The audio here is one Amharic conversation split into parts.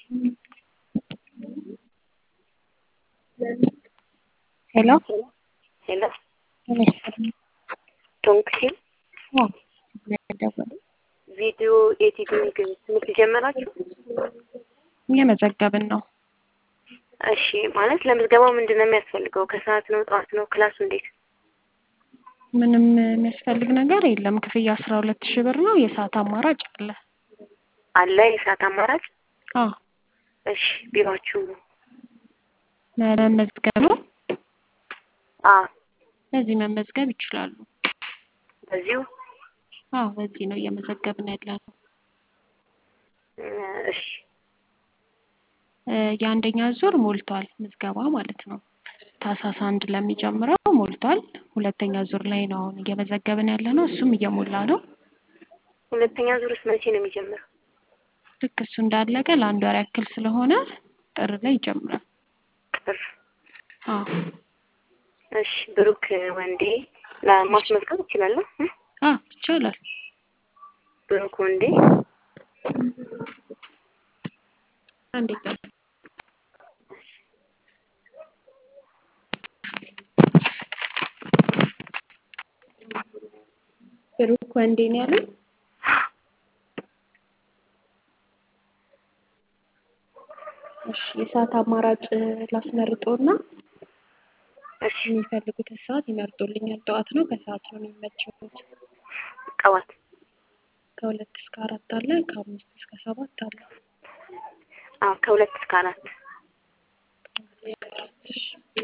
ሄሎ ሄሎ ተመስገን ቶንክሲል አዎ ደወሉ ቪዲዮ ኤዲቲንግ ትምህርት ጀመራችሁ? እየመዘገብን ነው። እሺ ማለት ለምዝገባው ምንድን ነው የሚያስፈልገው? ከሰዓት ነው ጠዋት ነው? ክላሱ እንዴት? ምንም የሚያስፈልግ ነገር የለም። ክፍያ አስራ ሁለት ሺህ ብር ነው። የሰዓት አማራጭ አለ። አለ የሰዓት አማራጭ? አዎ እሺ ቢሯችሁ መመዝገብ ነው። አዎ በዚህ መመዝገብ ይችላሉ። በዚሁ አዎ በዚህ ነው እየመዘገብን ያለ ነው። እ እሺ እ የአንደኛ ዙር ሞልቷል ምዝገባ ማለት ነው። ታህሳስ አንድ ለሚጀምረው ሞልቷል። ሁለተኛ ዙር ላይ ነው አሁን እየመዘገብን ያለ ነው። እሱም እየሞላ ነው። ሁለተኛ ዙርስ መቼ ነው የሚጀምረው? ልክ እሱ እንዳለቀ ለአንድ ወር ያክል ስለሆነ ጥር ላይ ይጀምራል። ጥር አዎ እሺ ብሩክ ወንዴ ለማስመዝገብ እችላለሁ? እ? አዎ ይቻላል። ብሩክ ወንዴ አንዴ ጠብቅ። ብሩክ ወንዴ ነው ያሉኝ? እሺ የሰዓት አማራጭ ላስመርጦና እሺ የሚፈልጉትን ሰዓት ይመርጡልኛል። ጠዋት ነው ከሰዓት ነው የሚመቸውት? ጠዋት ከሁለት እስከ አራት አለ፣ ከአምስት እስከ ሰባት አለ። አዎ ከሁለት እስከ አራት እሺ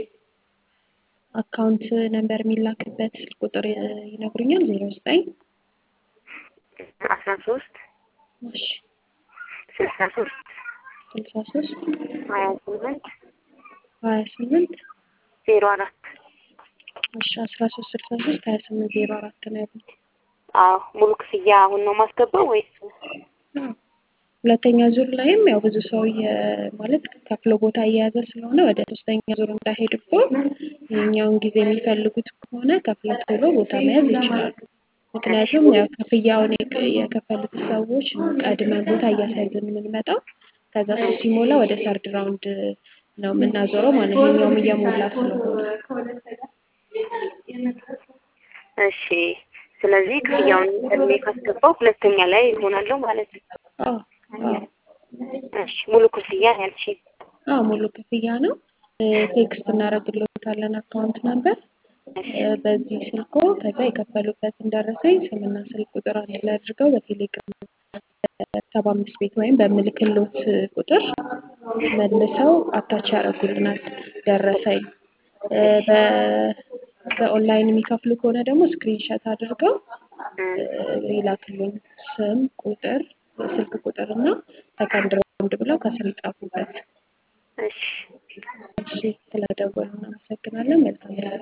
አካውንት ነምበር የሚላክበት ስልክ ቁጥር ይ- ይነግሩኛል? ዜሮ ዘጠኝ አስራ ሶስት እሺ ስልሳ ሶስት ስልሳ ሶስት ሀያ ስምንት ሀያ ስምንት ዜሮ አራት እሺ አስራ ሶስት ስልሳ ሶስት ሀያ ስምንት ዜሮ አራት ነው ያሉት። አዎ ሙሉ ክፍያ አሁን ነው ማስገባው ወይስ አዎ። ሁለተኛ ዙር ላይም ያው ብዙ ሰው የ- ማለት ከፍሎ ቦታ እየያዘ ስለሆነ ወደ ሶስተኛ ዙር እንዳይሄድቦ ይሄኛውን ጊዜ የሚፈልጉት ከሆነ ከፍለው ቶሎ ቦታ መያዝ ይችላሉ። ምክንያቱም ያው ክፍያውን የከ- የከፈሉት ሰዎች ነው ቀድመን ቦታ እያስያዝን የምንመጣው። ከዛ እሱ ሲሞላ ወደ ሰርድ ራውንድ ነው የምናዞረው ማለት ነው። ይሄኛውም እየሞላ ስለሆነ እሺ ስለዚህ ክፍያውን ቀድሜ ካስገባው ሁለተኛ ላይ ይሆናለሁ ማለት ነው። አዎ አዎ እሺ ሙሉ ክፍያ ነው ያልሽኝ? አዎ ሙሉ ክፍያ ነው። እ ቴክስት እናደርግልዎታለን አካውንት ነበር እ በዚህ ስልኮ ከዛ የከፈሉበትን ደረሰኝ ስምና ስልክ ቁጥር አንድ ላይ አድርገው በቴሌግራም ሰባ አምስት ቤት ወይም በምልክሎት ቁጥር መልሰው አታች ያደርጉልናል ደረሰኝ እ በ- በኦንላይን የሚከፍሉ ከሆነ ደግሞ ስክሪንሾት አድርገው እ ይላክልኝ ስም ቁጥር ስልክ ቁጥር እና ሰከንድ ራውንድ ብለው ከስር ይጻፉበት። እሺ እሺ ስለደወሉ እናመሰግናለን። መልካም ጊዜ